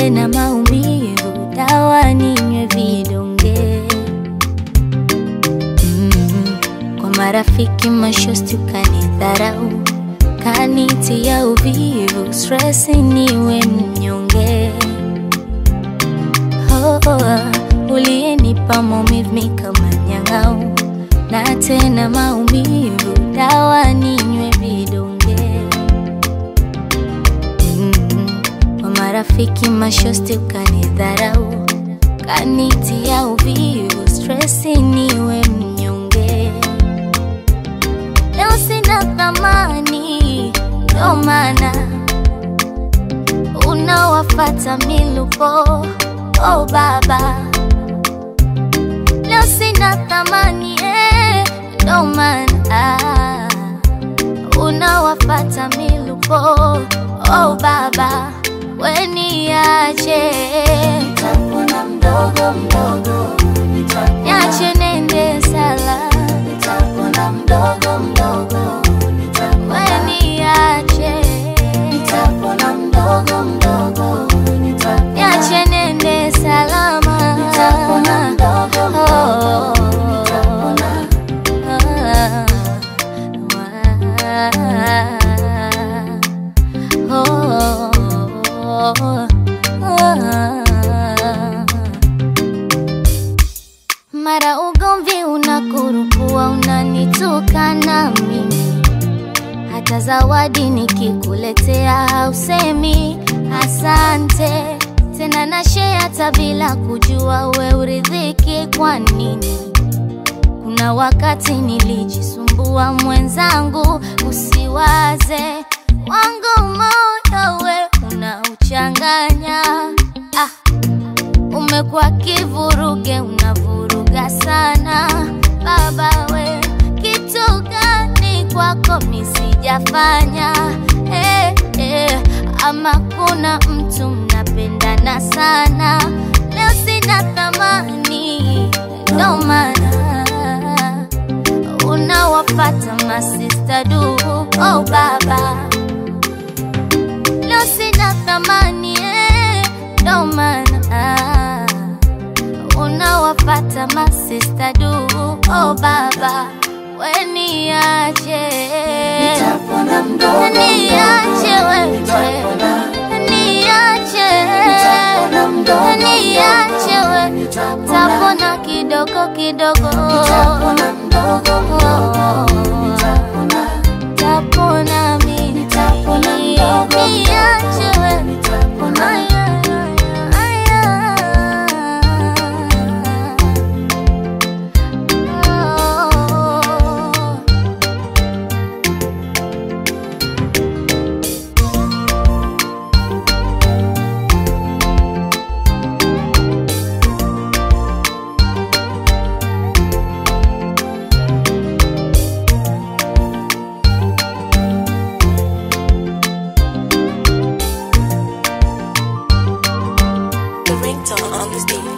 tena maumivu, dawa ninywe vidonge mm. Kwa marafiki mashosti ukanidharau, kanitia uvivu, stress niwe mnyonge oh, oh, uliyenipa maumivu mi kama nyang'au, na tena maumivu, dawa ninywe vidonge mm. Kwa marafiki mashosti ukanidharau, kanitia uvivu, stress niwe mnyonge. Leo sina thamani, ndo maana unawafata milupo. Oh baba, leo sina thamani eh, ndo maana unawafata milupo. Oh baba, weniache Nitapona mdogo mdogo, nitapona, niache nende sala, nitapona mdogo mdogo, nitapona, weniache nitapona mdogo mdogo, nitapona, niache nende salama, nitapona mdogo mdogo, nitapona. Mara ugomvi unakurukua, unanitukana mimi, hata zawadi nikikuletea hausemi asante tena, na share hata bila kujua we uridhiki kwa nini? Kuna wakati nilijisumbua mwenzangu, usiwaze wangu moyo we unauchanganya. Ah, umekuwa kivuruge, unavuruga sana baba we, kitu gani kwako misijafanya? Eh, eh, ama kuna mtu mnapendana sana, leo sina thamani, ndo maana unawafata masista du. Oh baba, leo sina thamani eh, ndo maana unawafata masista du. Oh baba, weniache, Nitapona mdogo niache mdogo, wewe, nitapona, niache, nitapona mdogo niache mdogo, wewe, nitapona, tapona kidogo kidogo, nitapona mdogo mdogo, nitapona, tapona mimi, Nitapona mdogo niache wewe. nitapona. Aya, aya, aya. Oh. The ringtone on this beat.